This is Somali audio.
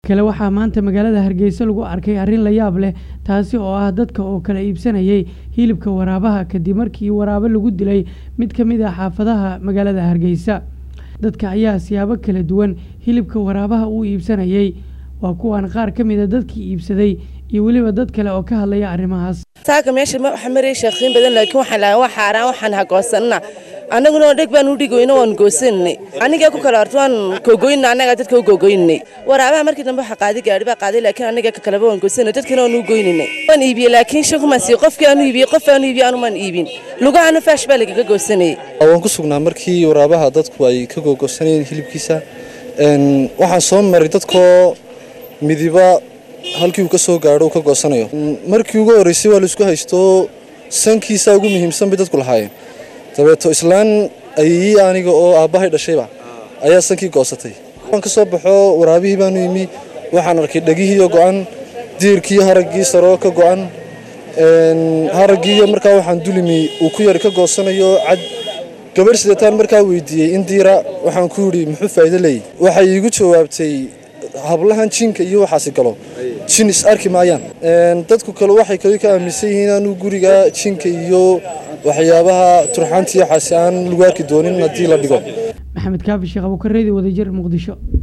kale waxaa maanta magaalada hargeysa lagu arkay arrin la yaab leh taasi oo ah dadka oo kala iibsanayay hilibka waraabaha kadib markii waraabe lagu dilay mid ka mid ah xaafadaha magaalada hargeysa dadka ayaa siyaabo kala duwan hilibka waraabaha u iibsanayay waa kuwan qaar ka mid a dadkii iibsaday iyo weliba dad kale oo ka hadlaya arrimahaas taaka meesha ma waxa maray sheekhiin badan laakiin waxaan lahaa waa xaaraan waxaan hagoosanna annaguna oo dheg baan u dhigoyno waan goosanay aniga ku kala horta waan koogoynna annaga dadka u koogoynay waraabaha markii dambe waxa qaaday gaari baa qaaday laakiin aniga ka kaleba waan goosanay dadkana waan u goyninay waan iibiyey laakiin shakumaan sii qofkii aanu iibiyey qof aanu iibiyey anumaan iibin lugahana faash baa lagaga goosanayay waan ku sugnaa markii waraabaha dadku ay ka googoosanayeen hilibkiisa waxaan soo maray dadkoo midiba halkii uu ka soo gaadho uu ka goosanayo markii ugu horreysay waa laisku haysto sankiisa ugu muhiimsan bay dadku lahaayeen dabeeto islaan ayii aniga oo aabbahay dhashayba ayaa sankii goosatay waan ka soo baxo waraabihii baanu yimi waxaan arkay dhegihiiyo go'an diirkiiyo haraggii saroo ka go'an haraggiiyo markaa waxaan dulimi uu ku yari ka goosanayo cad gabadh sideetaan markaa weydiiyey in diira waxaan ku yidhi muxuu faa'iido leeyay waxay iigu jawaabtay hablahan jinka iyo waxaasi galo jin is arki maayaan dadku kale waxay kale ka aaminsan yihiin inaanu guriga jinka iyo waxyaabaha turxaantiiyo waxaasi aan lagu arki doonin haddii la dhigo maxamed kaafi sheekh abuukareedi wadajir muqdisho